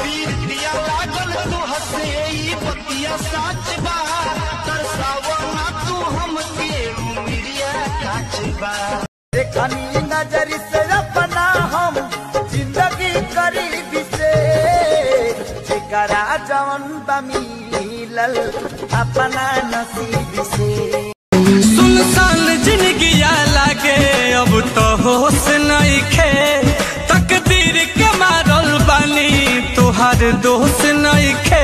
पीरिया लागल तू हसे ई बतिया साच बा तरसावा ना तू हमके उमिरिया काच बा देखनी नजर से अपना हम जिंदगी करीब से जेकरा जवन बा मिलल अपना नसीब से सुनसान जिंदगी लागे अब तो होश नहीं खे तकदीर के मारल बानी तुहार दोष नहीं खे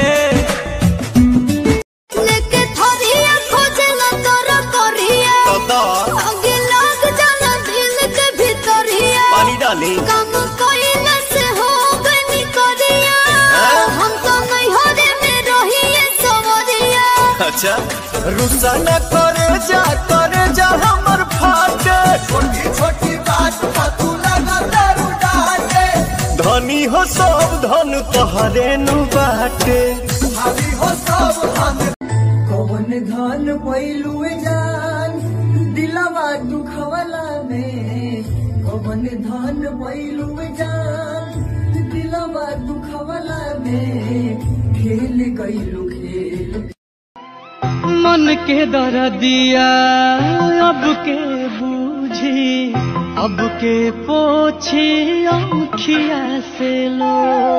लेके थोरिया खोजला तोरा कोरिया आगे लग जाला दिल के भीतरिया पानी डाली काम कोइला से हो गनी कोरिया हम तो नहीं हो रे में रहिए सवरिया अच्छा रुसा न करे जा करे जा हमर फाटे छोटी छोटी बात पर तू लगा दारू डाटे धनी हो सब धन तोहरे नु बाटे भाभी हो सब धन कौन धन पैलुए जान दिलवा दुखवला में कौन धन पैलुए जान दिलवा दुखवला में खेल गईलू खेल मन के दर दिया अब के बूझी अब के पोछी औखिया से लो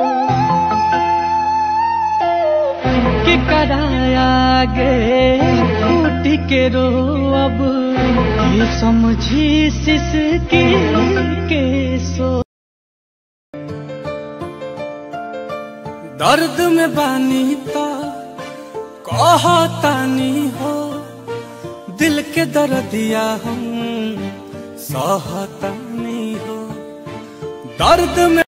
के कराया गे फूट के रो अब ये समझी सिसकी के सो दर्द में बानी तो कहतानी हो दिल के दर्दिया हम सहतानी हो दर्द में